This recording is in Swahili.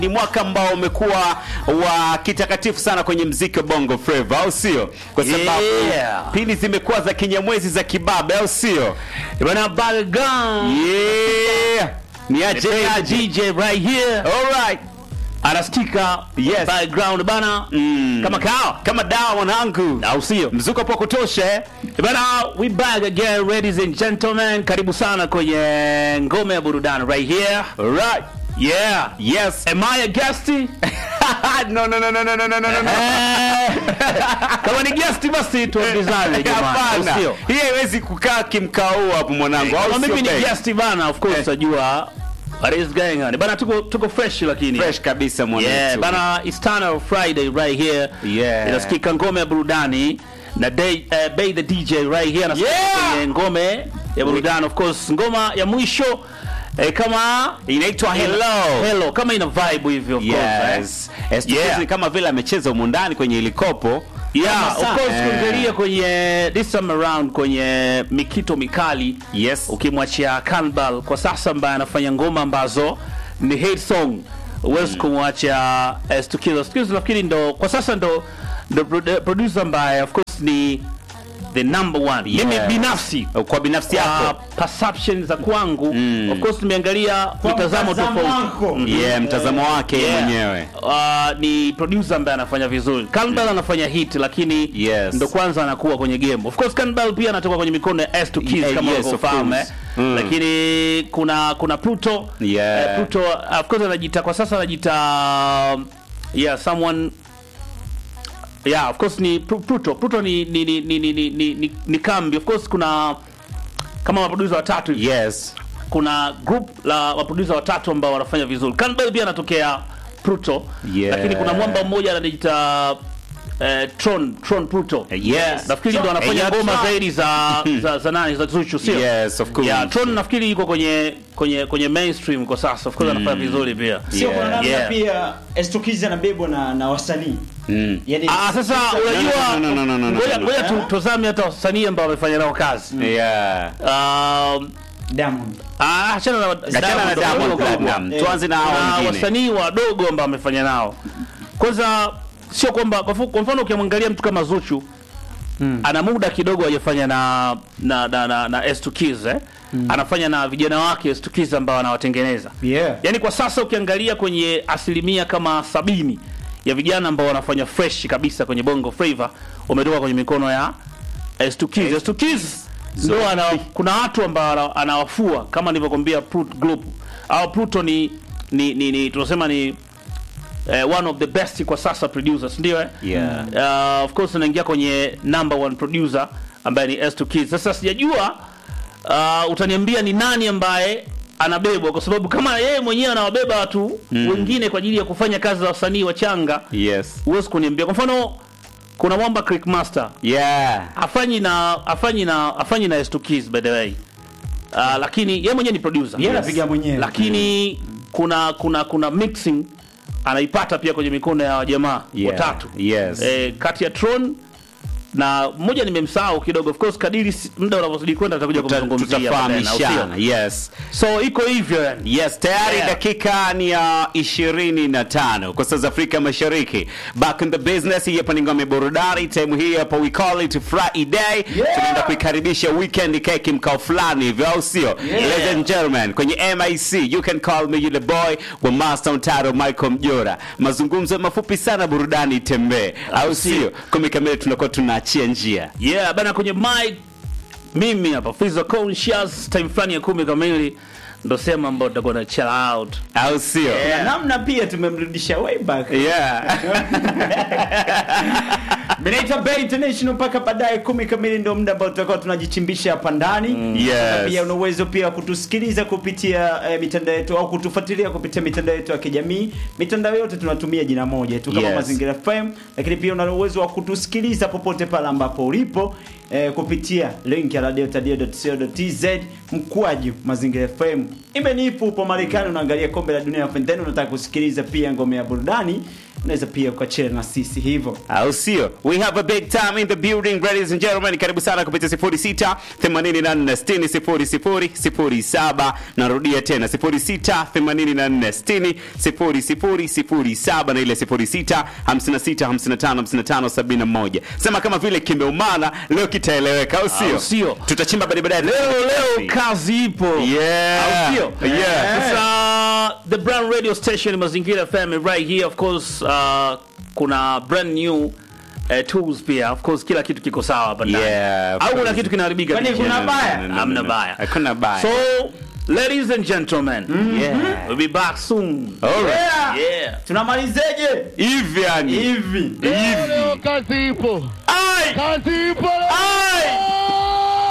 Ni mwaka ambao umekuwa wa kitakatifu sana kwenye mziki wa Bongo Flava, au sio? Kwa sababu Yeah. pili zimekuwa za kinyamwezi za kibabe, au sio? Bana Balgam. Yeah. Ni aje Play the aje. DJ right here. Alright. Anasikika Yes. background bana. Mm. Kama kawa. Kama dawa mwanangu. Au sio? Mzuko po kutosha eh? Bana, we back again ladies and gentlemen. Karibu sana kwenye ngome ya burudani right here. Alright. Yeah. Yes. Am I a guest? no, no, no, no, no, no, no, no, no. Eh, Kama ni guest basi tuambizane jamani. Hapana. au sio? Hii haiwezi kukaa kimkao hapo mwanangu. au Kama sio, mimi ni babe? guest bana, of course Eh. tajua what is going on. Bana tuko tuko fresh lakini. Fresh kabisa mwanangu. Yeah, bana it's Turner Friday right here. Yeah. Inasikika ngome ya burudani na day, uh, Bay the DJ right here anasikika Yeah. kwenye ngome ya burudani of course ngoma ya mwisho eh, kama Inaitwa Hello. Hello kama ina vibe hivyo of course. Yes. Yes. Yeah. Ni kama vile amecheza humu ndani kwenye ilikopo. Eh. Yeah, Kama of saa- course eh. kuangalia kwenye this time around kwenye mikito mikali Yes. ukimwachia Kanbal kwa sasa ambaye anafanya ngoma ambazo ni hit song huwezi kumwacha eh, Stukizo. Stukizo nafikiri ndo kwa sasa ndo ndo produ- producer ambaye of course ni the number one. Mimi Yeah. binafsi Kwa binafsi kwa yako. perception za kwangu Mm. of course nimeangalia mitazamo tofauti. Mm. Yeah, mtazamo wake yeye Yeah. mwenyewe. Uh, ni producer ambaye anafanya vizuri. Canbell anafanya hit lakini Yes. ndo kwanza anakuwa kwenye game. Of course Canbell pia anatoka kwenye mikono ya S2 Kids Yeah, kama yes, of unavyofahamu eh. course. Mm. Lakini kuna kuna Pluto. Yeah. Eh, Pluto of course anajiita kwa sasa anajiita um, yeah someone yeah of course ni Plu- Pluto. Pluto ni ni ni ni ni, ni, ni, ni, ni kambi. Of course kuna kama maproducer watatu hivi Yes. kuna group la waproducer watatu ambao wanafanya vizuri. Canbell pia anatokea Pluto, Yeah. lakini kuna mwamba mmoja anajiita eh, Tron Tron Pluto. Yes. Nafikiri ndo anafanya Yeah, ngoma Tron. zaidi za za za nani za Zuchu sio? Yes, of course. Yeah, Tron nafikiri yuko kwenye kwenye kwenye mainstream kwa sasa. Of course anafanya vizuri pia. sio Yeah. kuna namna Yeah. pia estokizi anabebwa na, na wasanii Mm. yani Ah, sasa unajua no, no, no, no, no, ngoja no. ngoja tu- tuzame hata wasanii ambao wamefanya nao kazi. Yeah. Um, Diamond ah, achana na Achana na Diamond Platinum. Eh. Tuanze na hao na wengine. wasanii wadogo ambao wamefanya nao. Kwanza sio kwamba kwa fu- kwa mfano ukimwangalia mtu kama Zuchu ana muda kidogo hajafanya na na na, na, na S2 Kids eh? Anafanya na vijana wake S2 Kids ambao anawatengeneza. yeah Yaani kwa sasa ukiangalia kwenye asilimia kama sabini ya vijana ambao wanafanya fresh kabisa kwenye Bongo Flava wametoka kwenye mikono ya S2 Kids. S2 Kids ndio ana, kuna watu ambao ana- anawafua kama nilivyokuambia Pluto Group au Pluto ni ni, ni, ni tunasema ni eh, one of the best kwa sasa producers ndio eh? Yeah. uh, of course anaingia kwenye number one producer ambaye ni S2 Kids. Sasa sijajua uh, utaniambia ni nani ambaye anabebwa kwa sababu kama yeye mwenyewe anawabeba watu wengine kwa ajili ya kufanya kazi za wasanii wachanga, Yes. huwezi kuniambia. Kwa mfano kuna mwamba Click Master Yeah. afanyi na afanyi na afanyi na S2 Kids by the way. Uh, lakini yeye mwenyewe ni producer. Yeye anapiga mwenyewe. Lakini kuna kuna kuna mixing anaipata pia kwenye mikono ya jamaa Yeah. watatu Yes. eh, kati ya Tron na mmoja nimemsahau kidogo. Of course kadiri si- muda unavyozidi kwenda tutakuja Tuta- kumzungumzia baadaye, na usio. Tutafahamishana. Yes. So iko hivyo yani. Yes, tayari Yeah. dakika ni ya 25 kwa saa za Afrika Mashariki. Back in the business, hii hapa ni ngome burudani. Time hii hapa we call it Friday. Tunaenda kuikaribisha weekend keki mkao fulani hivyo au sio? Ladies and gentlemen, kwenye MIC you can call me you the boy wa Master Mtaro Michael Mjora. Mazungumzo mafupi sana, burudani itembee, au sio? Kumi kamili tunakuwa tunaachia njia. Yeah, bana kwenye mic mimi hapa Fizo Conscious time fulani ya kumi kamili ndo sema ambao tutakuwa na chill out. Au sio? na namna pia tumemrudisha way back Yeah. Minaita Bay International mpaka baadaye kumi kamili ndio muda ambao tutakuwa tunajichimbisha hapa ndani. Yes. Na Pia una uwezo pia wa kutusikiliza kupitia eh, mitandao yetu au kutufuatilia kupitia mitandao yetu ya kijamii. Mitandao yote tunatumia jina moja tu kama Yes. Mazingira FM, lakini pia una uwezo wa kutusikiliza popote pale ambapo ulipo eh, kupitia link ya radiotadio.co.tz mkwaju Mazingira FM. Imenifu upo Marekani unaangalia kombe la dunia then unataka kusikiliza pia ngome ya burudani unaweza pia ukacheza na sisi hivyo au sio we have a big time in the building ladies and gentlemen karibu sana kupitia 06 84 60 07 narudia tena 06 84 60 07 na ile 06 56 55 55 71 sema kama vile kimeumana leo kitaeleweka au Au sio sio? tutachimba baadaye baadaye leo leo kazi ipo Yeah. Au sio? Yeah. Sasa the brand radio station mazingira fm right here of course uh, kuna brand new uh, tools pia of course kila kitu kiko sawa hapa ndani Yeah, of au kuna course. kitu kinaharibika Kwani pia? kuna baya? No, no, no, Hamna no. baya. hakuna baya so ladies and gentlemen yeah we'll be back soon all right yeah. yeah tunamalizeje hivi yani hivi Leo kazi ipo, ai kazi ipo. ai